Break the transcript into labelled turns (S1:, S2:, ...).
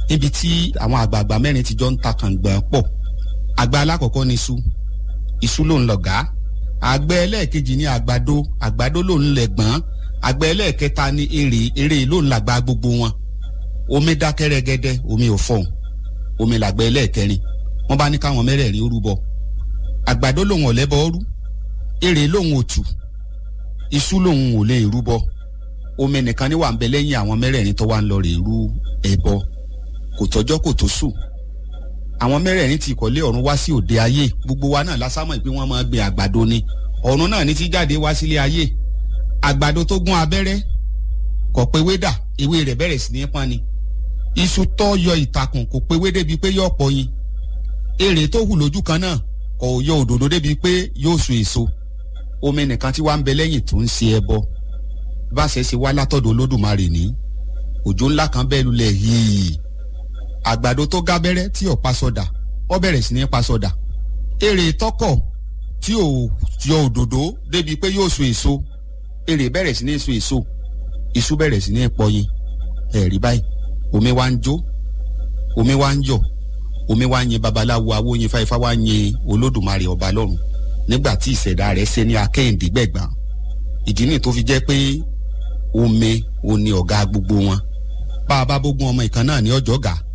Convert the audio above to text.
S1: níbi tí àwọn àgbààgbà mẹ́rin ti jọ ń ta kàngbọ̀n pọ̀ àgbà alákọ̀ọ́kọ́ ni iṣu iṣu ló ń lọ̀gá àgbẹ̀ ẹlẹ́ẹ̀kejì ni àgbàdo àgbàdo ló ń lẹ̀gbọ́n àgbẹ̀ ẹlẹ́ẹ̀kẹta ni èrè èrè ló ń làgbà gbogbo wọn omi dákẹ́ rẹ́gẹ́dẹ́ omi ò fọ̀hún omi làgbẹ̀ ẹlẹ́ẹ̀kẹrin wọ́n bá ní káwọn mẹ́rẹ̀ẹ̀rin ó rúbọ àgbàdo lòun ò lẹ́bọ rú èrè lòun ò tù iṣu lòun ò lè rúbọ omi nìkan ni wà ń bẹ lẹ́yìn àwọn mẹ́rẹ̀ẹ̀rin tó wà ń lọ rè rú ẹbọ kò tọ́jọ́ kò tó sùn àwọn mẹ́rẹ̀ẹ̀rin ti ìkọ̀lé ọ̀run wá sí òde ayé gbogbo wa náà lásámọ̀ pé wọ́n máa gbin àgbàdo ni ọ̀run náà ní ti jáde wá sílé ayé àgbàdo tó gún abẹ́rẹ́ kò pé wédà ewé rẹ̀ bẹ̀rẹ̀ sí ní pọ́n ni iṣu tó yọ ìtàkùn kò pé wé débi pé yóò pọ̀ yin èrè tó hù lójú kan náà kò yọ òdòdó débi pé yóò so èso omi nìkan tí wàá ń bẹ lẹ́yìn tó ń ṣe ẹbọ bá ṣe ṣe wá látọ̀dọ̀ olódùmarè ní òjò ńlá kan bẹ́ẹ̀ lulẹ̀ yìí àgbàdo tó gábẹ́rẹ́ tí ò pa sọdà ó bẹ̀rẹ̀ sí ní pa sọdà èrè tọkọ̀ tí ò yọ òdòdó débi pé yóò so èso èrè bẹ̀rẹ̀ sí ní so èso iṣu bẹ̀rẹ̀ sí ní pọyin ẹ̀rí báyìí omi wá ń jó omi wá ń yọ̀ omi wá ń yin babaláwo awóyin fáifá wá ń yin olódùmarè ọba lọ́run nígbà tí ìṣẹ̀dá rẹ̀ ṣe ní akẹ́hìndé gbẹ̀gbọ́n ìdí nìyí tó fi jẹ́ pé omi ò ní ọ̀gá gbogbo wọn bá a bá bógun ọmọ ìkan náà ní ọjọ́ gà